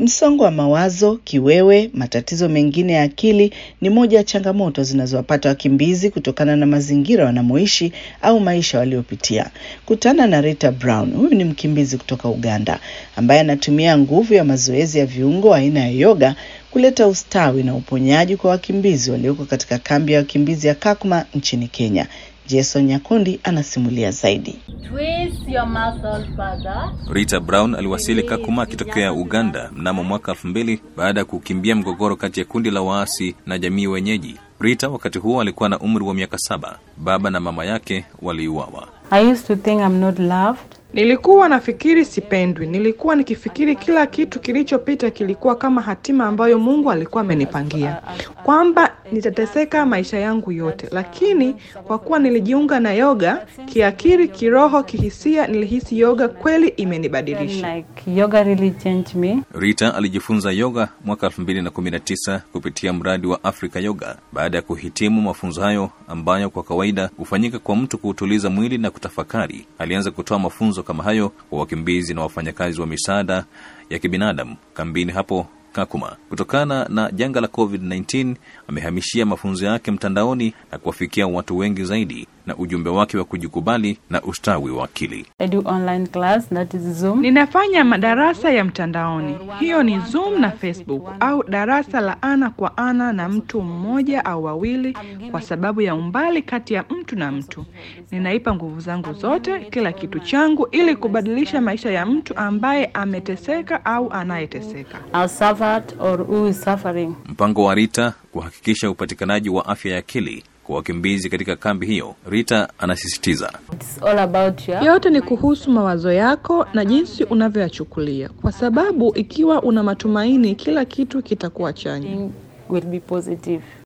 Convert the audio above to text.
Msongo wa mawazo, kiwewe, matatizo mengine ya akili ni moja ya changamoto zinazowapata wakimbizi kutokana na mazingira wanamoishi au maisha waliopitia. Kutana na Rita Brown, huyu ni mkimbizi kutoka Uganda ambaye anatumia nguvu ya mazoezi ya viungo aina ya yoga kuleta ustawi na uponyaji kwa wakimbizi walioko katika kambi ya wakimbizi ya Kakuma nchini Kenya. Jason Nyakundi anasimulia zaidi. Twist your muscle further. Rita Brown aliwasili Kakuma akitokea Uganda mnamo mwaka elfu mbili baada ya kukimbia mgogoro kati ya kundi la waasi na jamii wenyeji. Rita wakati huo alikuwa na umri wa miaka saba. Baba na mama yake waliuawa. I used to think I'm not loved. Nilikuwa nafikiri sipendwi. Nilikuwa nikifikiri kila kitu kilichopita kilikuwa kama hatima ambayo Mungu alikuwa amenipangia, kwamba nitateseka maisha yangu yote. Lakini kwa kuwa nilijiunga na yoga, kiakili, kiroho, kihisia, nilihisi yoga kweli imenibadilisha. Like yoga really changed me. Rita alijifunza yoga mwaka 2019 kupitia mradi wa Africa Yoga. Baada ya kuhitimu mafunzo hayo ambayo kwa kawaida hufanyika kwa mtu kuutuliza mwili na kutafakari, alianza kutoa mafunzo kama hayo kwa wakimbizi na wafanyakazi wa misaada ya kibinadamu kambini hapo Kakuma. Kutokana na janga la COVID-19, amehamishia mafunzo yake mtandaoni na kuwafikia watu wengi zaidi na ujumbe wake wa kujikubali na ustawi wa akili. I do online class, that is Zoom. Ninafanya madarasa ya mtandaoni, hiyo ni Zoom na Facebook, au darasa la ana kwa ana na mtu mmoja au wawili, kwa sababu ya umbali kati ya mtu na mtu. Ninaipa nguvu zangu zote, kila kitu changu, ili kubadilisha maisha ya mtu ambaye ameteseka au anayeteseka. I've suffered or who is suffering. Mpango wa Rita kuhakikisha upatikanaji wa afya ya akili kwa wakimbizi katika kambi hiyo. Rita anasisitiza It's all about your Yote ni kuhusu mawazo yako na jinsi unavyoyachukulia, kwa sababu ikiwa una matumaini, kila kitu kitakuwa chanya. will be positive.